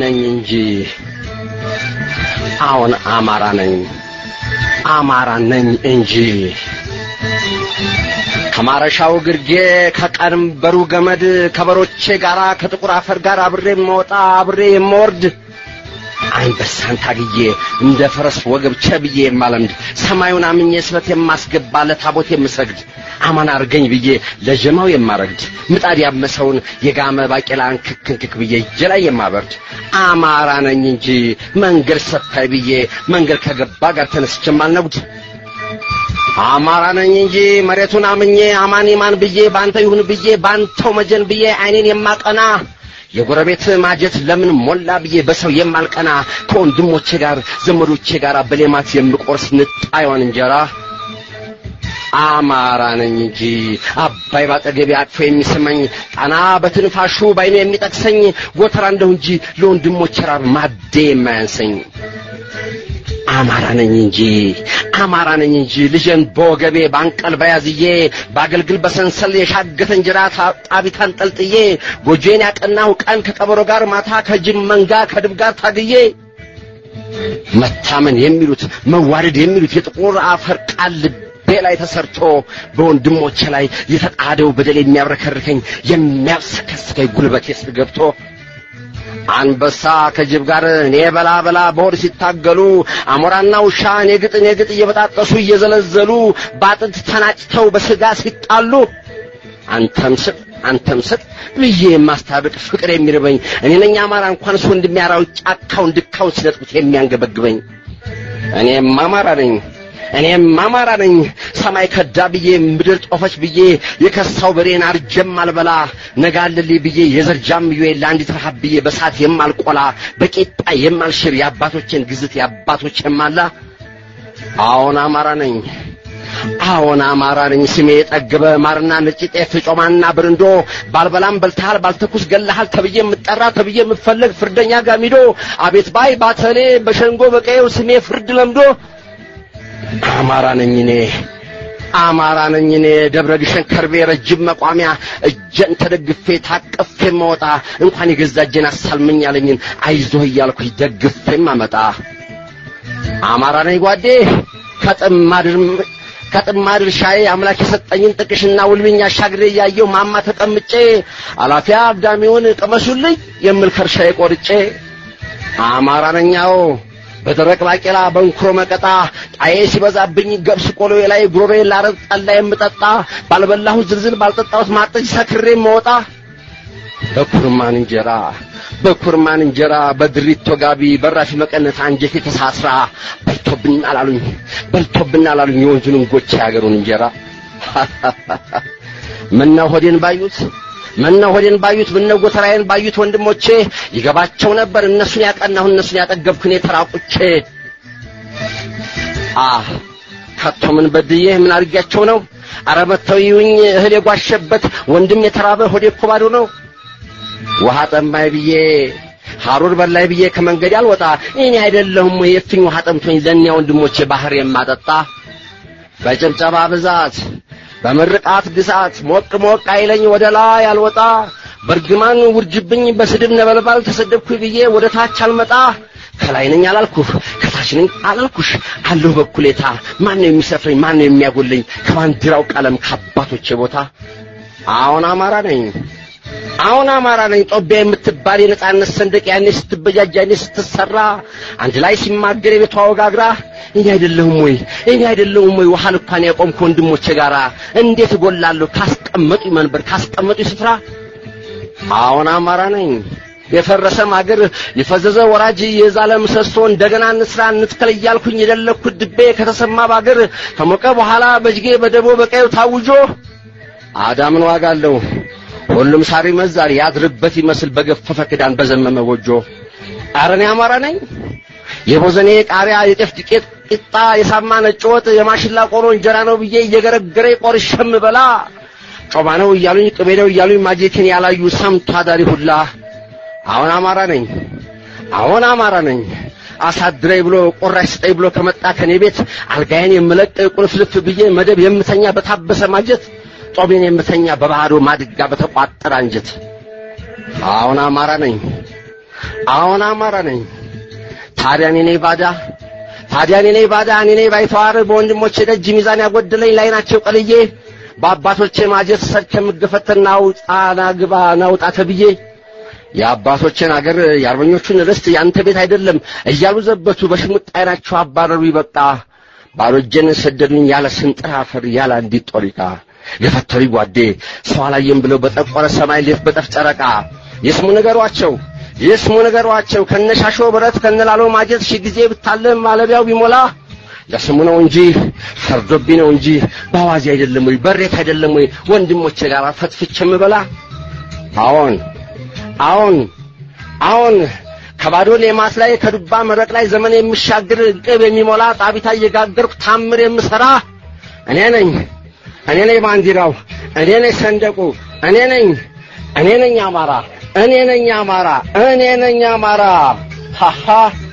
ነኝ እንጂ አሁን አማራ ነኝ አማራ ነኝ እንጂ ከማረሻው ግርጌ ከቀንበሩ ገመድ ከበሮቼ ጋራ ከጥቁር አፈር ጋር አብሬ የማወጣ አብሬ የማወርድ አንበሳን ታግዬ እንደ ፈረስ ወገብ ቸብዬ የማለምድ ሰማዩን አምኜ ስበት የማስገባ ለታቦት የምሰግድ አማን አርገኝ ብዬ ለጀማው የማረግድ ምጣድ ያመሰውን የጋመ ባቄላን ክክንክክ ብዬ እጄ ላይ የማበርድ አማራ ነኝ እንጂ መንገድ ሰፋይ ብዬ መንገድ ከገባ ጋር ተነስቼ የማልነጉድ አማራ ነኝ እንጂ መሬቱን አምኜ አማን ማን ብዬ ባንተ ይሁን ብዬ ባንተው መጀን ብዬ አይኔን የማቀና የጎረቤት ማጀት ለምን ሞላ ብዬ በሰው የማልቀና ከወንድሞቼ ጋር ዘመዶቼ ጋር በሌማት የምቆርስ ንጣዩን እንጀራ አማራ ነኝ እንጂ አባይ ባጠገቤ አቅፎ የሚስመኝ ጣና በትንፋሹ ባይኑ የሚጠቅሰኝ ጎተራ እንደሁ እንጂ ለወንድሞቼ ራብ ማዴ የማያንሰኝ አማራ ነኝ እንጂ አማራ ነኝ እንጂ ልጄን በወገቤ ባንቀል በያዝዬ በአገልግል በሰንሰል የሻገተ እንጀራ ጣቢት አንጠልጥዬ ጎጆዬን ያቀናሁ ቀን ከቀበሮ ጋር ማታ ከጅብ መንጋ ከድብ ጋር ታግዬ መታመን የሚሉት መዋደድ የሚሉት የጥቁር አፈር ቃል ልቤ ላይ ተሰርቶ በወንድሞቼ ላይ የተጣደው በደል የሚያብረከርከኝ የሚያብሰከስከኝ ጉልበቴ ስር ገብቶ አንበሳ ከጅብ ጋር እኔ በላ በላ በሆድ ሲታገሉ አሞራና ውሻ እኔ ግጥ እኔ ግጥ እየበጣጠሱ እየዘለዘሉ በአጥንት ተናጭተው በስጋ ሲጣሉ አንተም ስጥ አንተም ስጥ ብዬ የማስታብቅ ፍቅር የሚርበኝ እኔ ነኝ አማራ እንኳንስ ወንድሜ አራዊት ጫካውን ድካውን ሲነጥቁት የሚያንገበግበኝ እኔም አማራ ነኝ እኔም አማራ ነኝ ሰማይ ከዳ ብዬ ምድር ጦፈች ብዬ የከሳው በሬን አርጀም አልበላ ነጋልልኝ ብዬ የዘርጃም ብዬ ለአንዲት ረሃብ ብዬ በሳት የማልቆላ በቂጣ የማልሽር የአባቶችን ግዝት የአባቶች የማላ አዎን አማራ ነኝ አዎን አማራ ነኝ ስሜ የጠገበ ማርና ነጭ ጤፍ ጮማና ብርንዶ ባልበላም በልተሃል ባልተኩስ ገለሃል ተብዬ የምጠራ ተብዬ የምፈለግ ፍርደኛ ጋሚዶ አቤት ባይ ባተሌ በሸንጎ በቀየው ስሜ ፍርድ ለምዶ አማራ ነኝ እኔ አማራ ነኝ እኔ ደብረ ግሸን ከርቤ ረጅም መቋሚያ እጀን ተደግፌ ታቅፌ መወጣ እንኳን የገዛ እጄን አሳልመኝ ያለኝን አይዞህ እያልኩኝ ደግፌም አመጣ አማራ ነኝ ጓዴ ከጥማድር ከጥማድር ሻዬ አምላክ የሰጠኝን ጥቅሽና ውልብኝ አሻግሬ እያየው ማማ ተቀምጬ አላፊያ አግዳሚውን ቅመሱልኝ የምል ከርሻዬ ቆርጬ አማራ ነኛው በደረቅ ባቄላ በንኩሮ መቀጣ ጣዬ ሲበዛብኝ ገብስ ቆሎ ላይ ጉሮሬ ላረጥ ጠላ የምጠጣ ባልበላሁት ዝልዝል ባልጠጣሁት ማጠጅ ሰክሬ መወጣ በኩርማን እንጀራ በኩርማን እንጀራ በድሪቶ ጋቢ በራፊ መቀነት አንጀቴ ተሳስራ በልቶብን አላሉኝ በልቶብን አላሉኝ የወንዙን ጎቻ ያገሩን እንጀራ ምነው ሆዴን ባዩት ምነው ሆዴን ባዩት ምነው ጎተራዬን ባዩት ወንድሞቼ ይገባቸው ነበር እነሱን ያቀናሁ እነሱን ያጠገብኩ እኔ ተራቁቼ አ ከቶ ምን በድዬ ምን አድርጊያቸው ነው አረ መተው ይዩኝ እህል የጓሸበት ወንድም የተራበ ሆዴ እኮ ባዶ ነው ውሃ ጠማኝ ብዬ ሐሩር በላይ ብዬ ከመንገድ አልወጣ እኔ አይደለሁም ወይ የፍኝ ውሃ ጠምቶኝ ለእኒያ ወንድሞቼ ባህር የማጠጣ በጭብጨባ ብዛት በምርቃት ግሳት ሞቅ ሞቅ አይለኝ ወደ ላይ አልወጣ በርግማን ውርጅብኝ በስድብ ነበልባል ተሰደብኩ ብዬ ወደ ታች አልመጣ ከላይ ነኝ አላልኩህ ከታች ነኝ አላልኩሽ አለሁ በኩሌታ ማን ነው የሚሰፍረኝ ማን ነው የሚያጎለኝ ከባንዲራው ቀለም ከአባቶቼ ቦታ አሁን አማራ ነኝ አሁን አማራ ነኝ ጦቢያ የምትባል የነጻነት ሰንደቅ ያኔ ስትበጃጅ ያኔ ስትሰራ አንድ ላይ ሲማገር የቤቷ ወጋግራ እኔ አይደለሁም ወይ እኔ አይደለሁም ወይ ውሃ ልኳን ያቆምኩ ወንድሞቼ ጋራ እንዴት እጎላለሁ ካስቀመጡ መንበር ካስቀመጡ ስፍራ አሁን አማራ ነኝ የፈረሰ ማገር የፈዘዘ ወራጅ የዛለ ምሰሶ እንደገና እንስራ እንትከል እያልኩኝ የደለኩት ድቤ ከተሰማ ባገር ከሞቀ በኋላ በጅጌ በደቦ በቀዩ ታውጆ አዳምን ዋጋ አለው ሁሉም ሳር ይመዛል ያድርበት ይመስል በገፈፈ ክዳን በዘመመ ጎጆ አረኔ አማራ ነኝ የቦዘኔ ቃሪያ የጤፍ ዱቄት ቂጣ የሳማ ነጭ ወጥ የማሽላ ቆሎ እንጀራ ነው ብዬ እየገረገረ ቆርሸም በላ ጮማ ነው እያሉኝ ቅቤ ነው እያሉኝ ማጀቴን ያላዩ ሰምቶ አዳሪ ሁላ አሁን አማራ ነኝ አሁን አማራ ነኝ አሳድረኝ ብሎ ቆራሽ ስጠኝ ብሎ ከመጣ ከኔ ቤት አልጋዬን የምለቅ ቁልፍልፍ ብዬ መደብ የምተኛ በታበሰ ማጀት ጦሜን የምተኛ በባህዶ ማድጋ በተቋጠረ አንጀት አሁን አማራ ነኝ አዎን አማራ ነኝ። ታዲያ እኔ ነኝ ባዳ ታዲያ እኔ ነኝ ባዳ እኔ ነኝ ባይተዋር በወንድሞቼ ደጅ ሚዛን ያጎደለኝ ላይ ናቸው ቀልዬ በአባቶቼ ማጀት ሰርቼ የምገፈተና ውጣና ግባ ናውጣ ተብዬ የአባቶችን አገር የአርበኞቹን ርስት ያንተ ቤት አይደለም እያሉ ዘበቱ በሽሙጥ አይናቸው አባረሩ ይበቃ ባዶ እጄን ሰደዱኝ ያለ ስንጥር አፈር ያለ አንዲት ጦሪቃ የፈተሪ ጓዴ ሰው አላየም ብለው በጠቆረ ሰማይ ሌት በጠፍ ጨረቃ የስሙ ነገሯቸው የስሙ ነገሯቸው ከነሻሾ ብረት ከነላሎ ማጀት ሺህ ጊዜ ብታለም ማለቢያው ቢሞላ ለስሙ ነው እንጂ ፈርዶብኝ ነው እንጂ በአዋዜ አይደለም ወይ በሬት አይደለም ወይ ወንድሞቼ ጋር ፈትፍቼ የምበላ አዎን አዎን አዎን ከባዶ ሌማት ላይ ከዱባ መረቅ ላይ ዘመን የምሻግር ቅብ የሚሞላ ጣቢታ እየጋገርኩ ታምር የምሰራ እኔ ነኝ እኔ ነኝ ባንዲራው እኔ ነኝ ሰንደቁ እኔ ነኝ እኔ ነኝ አማራ እኔ ነኝ አማራ እኔ ነኝ አማራ ሃሃ